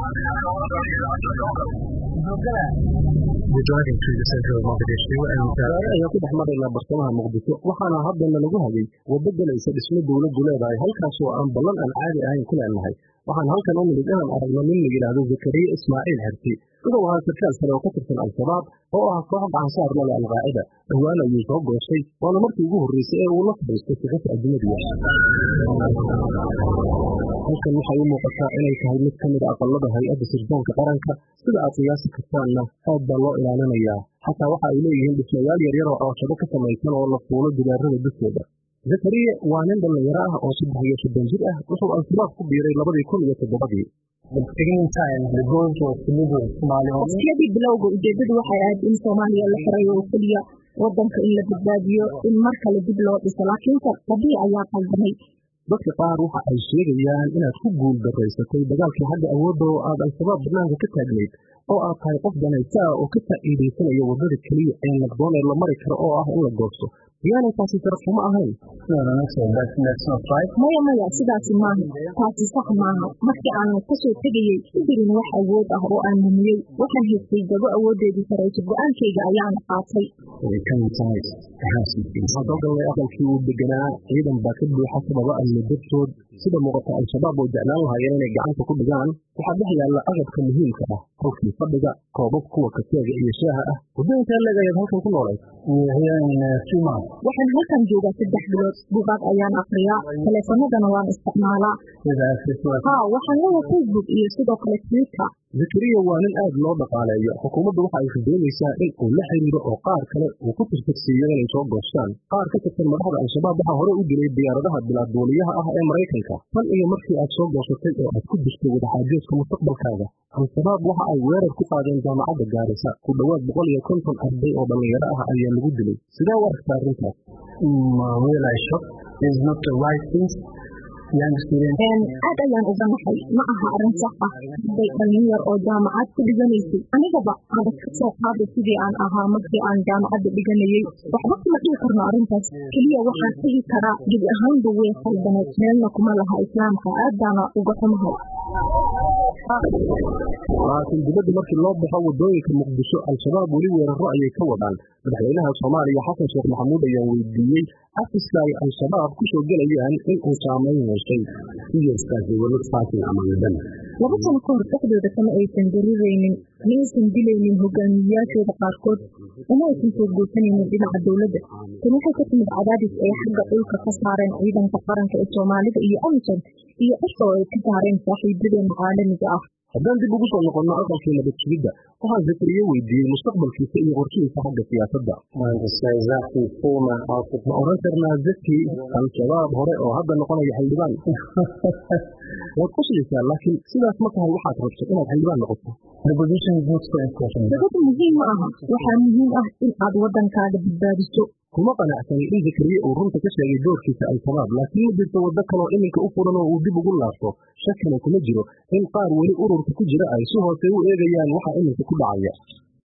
ayaa ku dhex maraynaa bartamaha muqdisho waxaana haddana lagu hagay waddo galaysa dhismo dowladdu leedahay halkaasoo aan ballan aan caadi ahayn ku leenahay waxaan halkan u nimid inaan aragno nin la yidhaahdo zakariya ismaaciil xerti siduu ahaa sarkaal sare oo ka tirsan al-shabaab oo ah koox gacansaar lale alqaacida dhowaan ayuu soo goostay waana markii ugu horreysay ee uu la fadhiistay sixif ajnadiya halkan waxay u muuqataa inay tahay mid ka mid a aqalada hay-adda sirdoonka qaranka sida aad qiyaasi kartaanna aad baa loo ilaalinayaa xataa waxa ay leeyihiin dhismayaal yaryar oo cooshado ka samaysan oo la fuulo gidaarada dushooda zakariya waa nin dhallinyaro ah oo saddex iyo soddon jir ah wuxuu al-shabaab ku biiray labadii kun iyo toddobadii waqtiyadii bilowga ujeedadu waxay ahayd in soomaaliya la xirayo oo keliya wadanka in la badbaadiyo in mar kale dib loo dhiso laakiinse rabii ayaa qaldamay dadka qaar waxa ay sheegayaan inaad ku guul daraysatay dagaalkii xagga awoodda oo aad al-shabaab barnaamijka ka taagnayd oo aad tahay qof danaysa ah oo ka faa'iidaysanaya waddada keliya ee naqdoon ee la mari karo oo ah in la goosto miyaanay taasi sharafuma ahayn maya maya sidaasi maaha taasi sax maaha markii aan kasoo tegayey ku jirin wax awood ah oo aan lumiyey waxaan haystay gabo awooddeedii sarayso go-aankayga ayaana qaatay waxaan soo galnay aqalkii uu deganaa ciidan baa ka buuxa sababa amni dartood sida muuqata al-shabaab oo jeclaan lahaayeen inay gacanta ku dhigaan waxaa dhex yaalla agabka muhiimka ah qolkii fadhiga koobab kuwa kaseega iyo shaaha ah waddooyinkaa leeg ayaad halkan ku noolayd waxaan halkan joogaa saddex bilood buugaag ayaan akriyaa taleefanadana waan isticmaalaa haa waxaan leeyahay facebook iyo sidoo kale twitter zakariya waa nin aad loo dhaqaaleeyo xukuumaddu waxa ay doonaysaa in uu la xiriiro oo qaar kale uu ku tirtirsiiyo inay soo goostaan qaar ka tirsan madaxda al-shabaab waxaa hore u dilay diyaaradaha bilaaduuliyaha ah ee maraykanka tan iyo markii aad soo goosatay oo aad ku jirtay wadaxaajoodka mustaqbalkaaga al-shabaab waxa ay weerar ku qaadeen jaamacadda gaarisa ku dhowaad boqol iyo konton arday oo dhallinyaro ah ayaa lagu dilay sidee u aragtaa arrintaas aad ayaan uga naxay ma aha arrin sax ah hadday dhallin yar oo jaamacad ku dhiganaysay anigaba adag ka soo qaada sidii aan ahaa markii aan jaamacadda dhiganayey waxba kuma dhihi karno arrintaas keliya waxaan dhihi karaa gebi ahaanba way khaldaneed meelna kuma laha islaamka aad baana uga xumahay laakiin dibadda markii loo baxo waddooyinka muqdisho al-shabaab weli weeraro ayay ka wadaan madaxweynaha soomaaliya xasan sheekh maxamuud ayaa weydiiyey xafiska ay al-shabaab ku soo gelayaan in uu saamayn yeeshay laba sano ka hor dhexdooda kama aysan dariraynin ma aysan dilaynin hogaamiyeyaashooda qaarkood uma aysan soo goosanaynin dhinaca dowladda tan waxay ka timid cadaadis ay xagga dhulka ka saareen ciidanka qaranka ee soomaalida iyo amisom iyo cisha oo ay ka saareen saaxiibadeena caalamiga ah haddaan dib ugu soo noqonno aqalkii nabad sugidda waxaan zakariye weydiiyey mustaqbalkiisa iyo qorshihiisa xagga siyaasadda ma oran karnaa zaki al-shabaab hore oo hadda noqonaya xildhibaan waad qoslaysaa laakiin sidaas ma tahay waxaad rabto inaad xildhibaan noqoto dabadu muhiim ma aha waxaa muhiim ah in aad waddankaaga badbaadiso kuma qanacsan in zakariye uu runta ka sheegay doorkiisa al-shabaab laakiin ma jirto waddo kaloo iminka u furan oo uu dib ugu laabto shakina kuma jiro in qaar weli ururka ku jira ay si hoose u eegayaan waxa iminka ku dhacaya